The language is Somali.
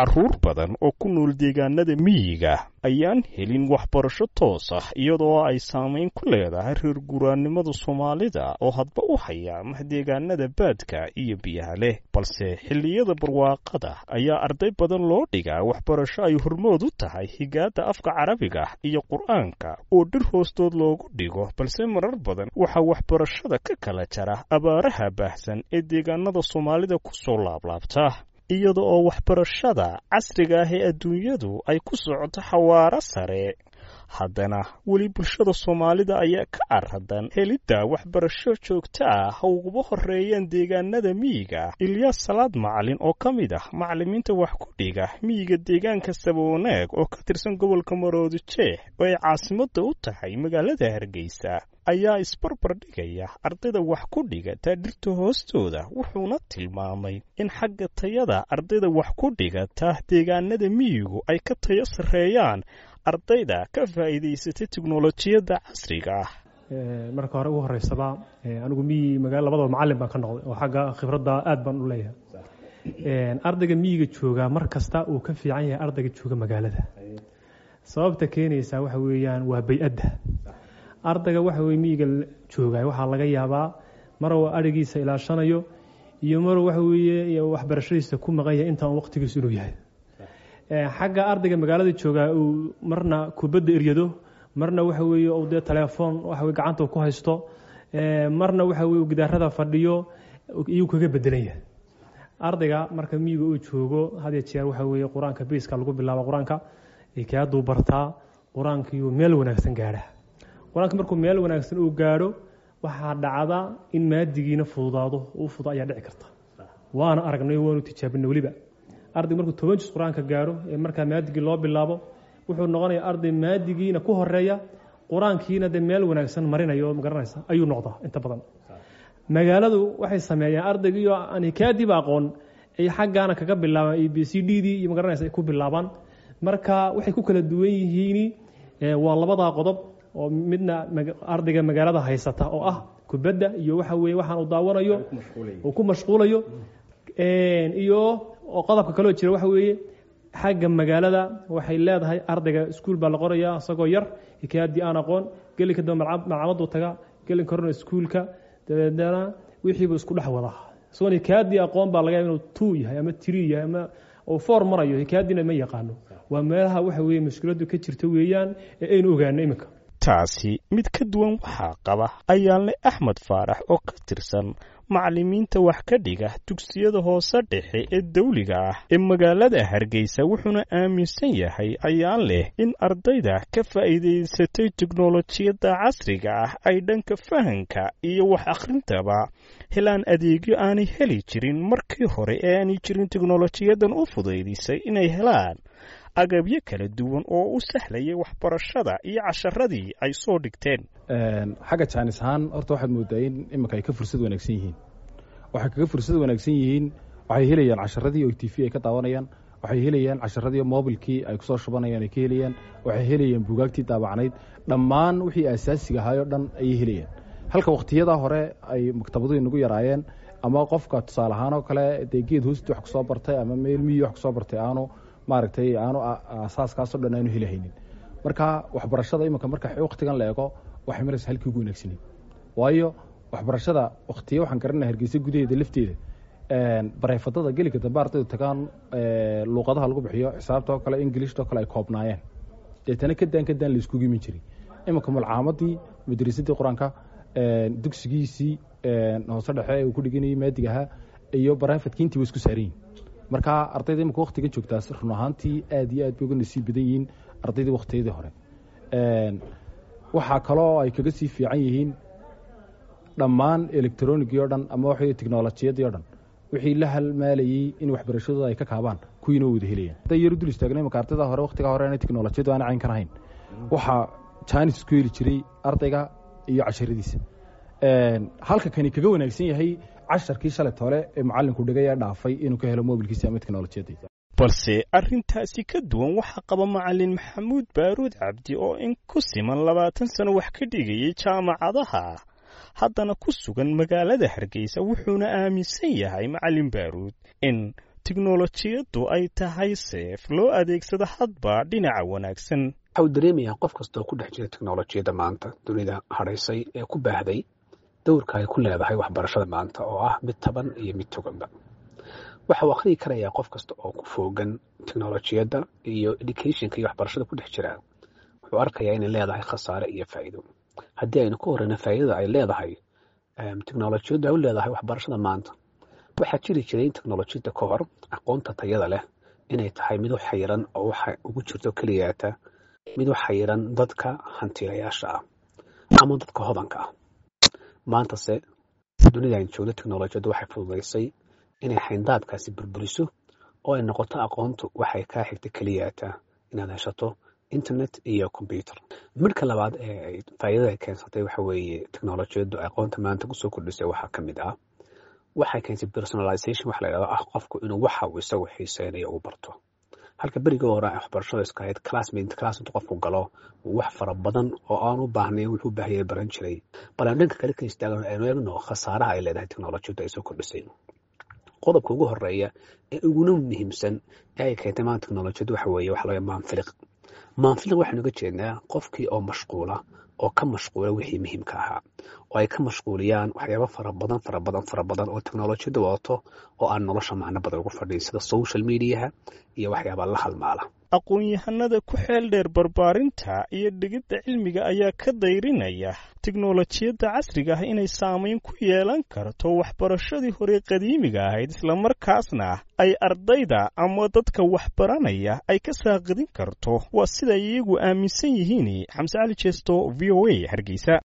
carruur badan oo ku nool deegaanada miyiga ayaan helin waxbarasho toos ah iyadoo ay saamayn ku leedahay reer guuraannimada soomaalida oo hadba u hayaamah deegaanada baadka iyo biyaha leh balse xilliyada barwaaqada ayaa arday badan loo dhigaa waxbarasho ay hormood u tahay higaadda afka carabiga iyo qur-aanka oo dhir hoostood loogu dhigo balse marar badan waxaa waxbarashada ka kala jara abaaraha baahsan ee deegaanada soomaalida ku soo laablaabta iyada oo waxbarashada casriga ah ee adduunyadu ay ku socoto xawaaro sare haddana weli bulshada soomaalida ayaa ka aradan helidda waxbarasho joogto ah ha uguba horeeyeen deegaanada miyiga ilyaas salaad macalin oo ka mid ah macallimiinta wax ku dhiga miyiga deegaanka sabawanaag oo ka tirsan gobolka maroodi jeex oo ay caasimadda u tahay magaalada hargeysa ayaa isbarbar dhigaya ardayda wax ku dhigata dhirta hoostooda wuxuuna tilmaamay in xagga tayada ardayda wax ku dhigata deegaanada miyigu ay ka tayo sarreeyaan ardayda ka faa'iidaysatay teknolojiyadda casriga ah marka hore ugu horeysaba anigu miyi magaa labadaba macallin baan ka noqday oo xagga khibradda aad baan u leeyahay ardayga miyiga joogaa mar kasta uu ka fiican yahay ardayga jooga magaalada sababta keenaysaa waxa weeyaan waa bay-adda ardayga waxa weye miyiga jooga waxaa laga yaabaa maruu arigiisa ilaashanayo iyo maruu waxa weeye waxbarashadiisa ku maqan yahay intaan waqtigiisu inuu yahay xagga ardayga magaalada joogaa uu marna kubadda eryado marna waxa weeye uu dee telefoon waxa weye gacanta ku haysto marna waxa weye gidaarada fadhiyo iyuu kaga bedelan yahay ardayga marka miyiga uu joogo had iyo jeer waxa weeye qur-aanka biiska lagu bilaabo qur-aanka kaaduu bartaa qur-aankiiyuu meel wanaagsan gaadha qur-aanka markuu meel wanaagsan uu gaadho waxaa dhacda in maadigiina fududaado uu fudo ayaa dhici karta waana aragnay waanu tijaabinay weliba arday markuu toban jis qur-aanka gaadho ee markaa maadigii loo bilaabo wuxuu noqonayaa arday maadigiina ku horeeya qur-aankiina dee meel wanaagsan marinayo magaranaysa ayuu noqdaa inta badan magaaladu waxay sameeyaan ardaygiioo aan hikaadiiba aqoon ay xaggaana kaga bilaabaan a b c d dii iyo magaranaysa ay ku bilaabaan marka waxay ku kala duwan yihiin waa labadaa qodob oo midna ardayga magaalada haysata oo ah kubadda iyo waxa weye waxaan uu daawanayo uu ku mashquulayo iyo oo qodobka kaloo jira waxa weeye xagga magaalada waxay leedahay ardayga iskuul baa la qoraya isagoo yar hikaayadii aan aqoon gelinka dambe malcamaduu taga gelin korona iskuulka dabeedna wixiibuu isku dhex wadaa isagoon hikaayadii aqoon baa laga yaaba inuu two yahay ama three yahay ama uu four marayo hikaayadiina ma yaqaano waa meelaha waxa weeye mushkiladu ka jirta weeyaan ee aynu ogaano iminka taasi mid ka duwan waxaa qaba ayaanle axmed faarax oo ka tirsan macallimiinta wax ka dhiga dugsiyada hoose dhexe ee dawliga ah ee magaalada hargeysa wuxuuna aaminsan yahay ayaan leh in ardayda ka faa'iidaysatay teknolojiyadda casriga ah ay dhanka fahanka iyo wax akhrintaba helaan adeegyo aanay heli jirin markii hore ee aanay jirin teknolojiyadan u fudaydisay inay helaan agabyo kala duwan oo u sahlayay waxbarashada iyo casharadii ay soo dhigteen xagga jaanis ahaan horta waxaad moodaa in iminka ay ka fursad wanaagsan yihiin waxay kaga fursad wanaagsan yihiin waxay helayaan casharadii oo t v ay ka daawanayaan waxay helayaan casharadii mobilkii ay kusoo shubanayaan ay ka helayaan waxay helayaan buugaagtii daabacnayd dhammaan wixii asaasiga ahaayoo dhan ayay helayaan halka wakhtiyadaa hore ay maktabadu inagu yaraayeen ama qofka tusaale ahaan oo kale dee geed hoosti wax kusoo bartay ama meel miyi wax kusoo bartay aanu maaragtay aanu asaaskaasoo dhan aanu helahaynin marka waxbarashada iminka marka wakhtigan la eego waxay maraysa halkii ugu wanaagsaneyd waayo waxbarashada wakhtiya waxaan garanaya hargeysa gudaheeda lafteeda bareyfadada gelinka dambe ardaydu tagaan luuqadaha lagu bixiyo xisaabta oo kale ingilishta oo kale ay koobnaayeen deetana kadaan kadaan la iskugu imin jiray iminka malcaamadii madrasadii qur-aanka dugsigiisii hoose dhexe uu ku dhiganayay maadiga ahaa iyo bareyfadkii intii wa isku saarayin marka ardayda imika waktiga joogtaas run ahaantii aad iyo aad bay uga nasiib badan yihiin ardaydii wakhtiyadii hore waxaa kaloo ay kaga sii fiican yihiin dhammaan electronigii o dhan ama waxa technolojiyadii o dhan wixii la halmaalayey in waxbarashadooda ay ka kaabaan kuwiina wada helayaan hadday yar u dul istaagna imika ardayda hore waktigaa hore inay technolojiyadu aana cayn ka ahayn waxaa jaanis isku heli jiray ardayga iyo casharadiisa halka kani kaga wanaagsan yahay casharkii shalay tole ee macalinku dhigay ee dhaafay inuu ka helo mobilkiisa ama teknolojiyadda balse arrintaasi ka duwan waxaa qaba macalin maxamuud baaruud cabdi oo in ku siman labaatan sano wax ka dhigayay jaamacadaha haddana ku sugan magaalada hargeysa wuxuuna aaminsan yahay macalin baaruud in tiknolojiyaddu ay tahay seef loo adeegsado hadba dhinaca wanaagsan waxa uu dareemayaa qof kastaoo ku dhex jira teknolojiyadda maanta dunida hadhaysay ee ku baahday dowrka ay ku leedahay waxbarashada maanta oo ah mid taban iyo mid toganba waxa uu akhriyi karayaa qof kasta oo ku foogan teknolojiyadda iyo educationka iyo waxbarashada ku dhex jira wuxuu arkayaa inay leedahay khasaare iyo faa'iido haddii aynu ka horreyna faa'iidada ay leedahay teknolojiyaddu ay u leedahay waxbarashada maanta waxaa jiri jiray in teknolojiyadda ka hor aqoonta tayada leh inay tahay mid u xayiran oo waxa ugu jirto keliyaata mid u xayiran dadka hantiilayaasha ah ama dadka hodanka ah maantase dunida aynu joogno teknolojiyaddu waxay fududaysay inay xayndaabkaasi burburiso oo ay noqoto aqoontu waxay kaa xigta keliyaata inaad heshato internet iyo combyuter midhka labaad ee faa'iidada ay keensatay waxa weeye teknolojiyaddu aqoonta maanta kusoo kordhisay waxaa ka mid ah waxay keentay personalization waxa la yidhahdo ah qofku inuu waxa uu isagu xiiseynayo uu barto halka berigii hore waxbarashada iska ahayd classmate class intuu qofku galo wax fara badan oo aan u baahnayn wuxuu u baahanyay baran jiray bal aan dhanka kale ka istaagno aynu eegno khasaaraha ay leedahay teknolojiyaddu ay soo kordhisay qodobka ugu horeeya ee uguna muhiimsan ee ay keentay maanta teknolojiyaddu waxa weeye waxa laga maanfiliq maanfiliq waxaynu uga jeednaa qofkii oo mashquula oo ka mashquula wixii muhiimka ahaa oo ay ka mashquuliyaan waxyaaba fara badan fara badan fara badan oo teknolojiyadda wadato oo aan nolosha macno badan ugu fadhiin sida social mediaha iyo waxyaaba la halmaala aqoon-yahanada ku xeel dheer barbaarinta iyo dhigidda cilmiga ayaa ka dayrinaya teknolojiyadda casriga ah inay saamayn ku yeelan karto waxbarashadii hore qadiimiga ahayd islamarkaasna ay ardayda ama dadka waxbaranaya ay ka saaqidin karto waa siday iyagu aaminsan yihiin xamse cali jeesto v o a hargeysa